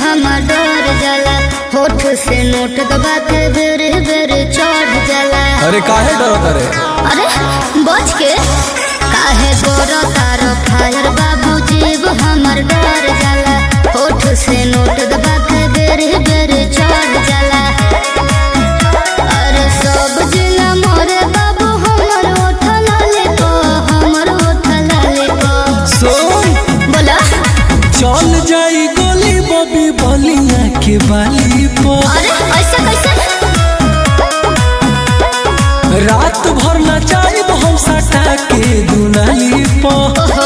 हमर डर जाला होठ से नोट दबा के बेर बेर चढ़ जाला अरे काहे डरत रे अरे बच के काहे गोरा तारो फायर बाबू जीव हमर डर जाला होठ से नोट दबा के बेर बेर चढ़ जाला अरे सब जिला मोरे बाबू हमर होठ लाले को हमर होठ लाले को सुन बोला चल जाई गोली बबी बलिया के बाली पर अरे ऐसे कैसे रात भर नचाई हम सटा के दुनाली पर ओहो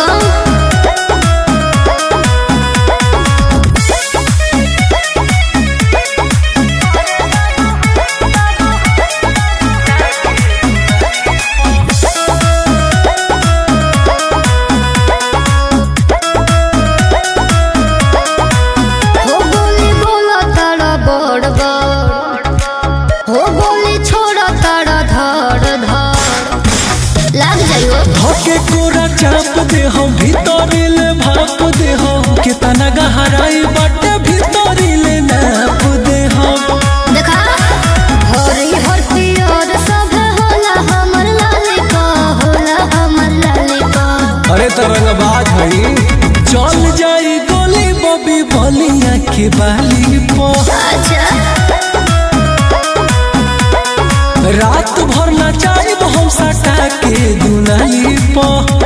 हो गोली बोला तारा बड़ बड़ हो गोली छोड़ा तारा धड़ धड़ लग जाइयो धके कोरा चाप दे हम भीतर ले भाप दे हम कितना गहराई बाटे भीतर ले नाप दे हम देखा हरी हरती और सब होला हमर लाली का होला हमर लाली का अरे तरंग बाज हई चल जाई गोली बबी बलिया के बाली पर अच्छा रात भर नचाई हम सटा के दुनाली पर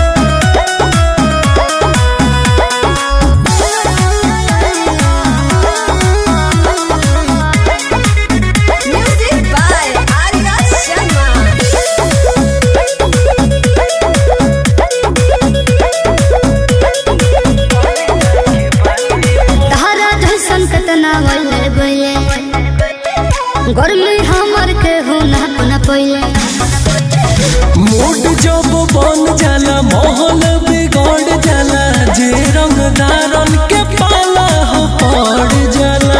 Music by Arya Sharma. तारा जैसन कतना वैले गए गर्मी हमर के हो ना अपना पहिले मूड जब बन जाला माहौल बिगड़ जाला जे रंगदारन के पाला हो पड़ जाला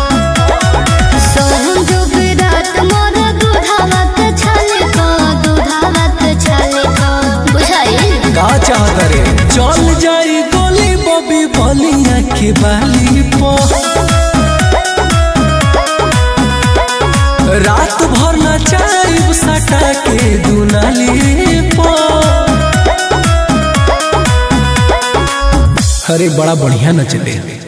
सोहम जो विराट मोर दूधावत छाले को दूधावत छाले को बुझाई का चाहत रे चल जाई गोली बबी बलिया के बाली पर रात भर नचाई सटा के दुनाली पर अरे बड़ा बढ़िया नचले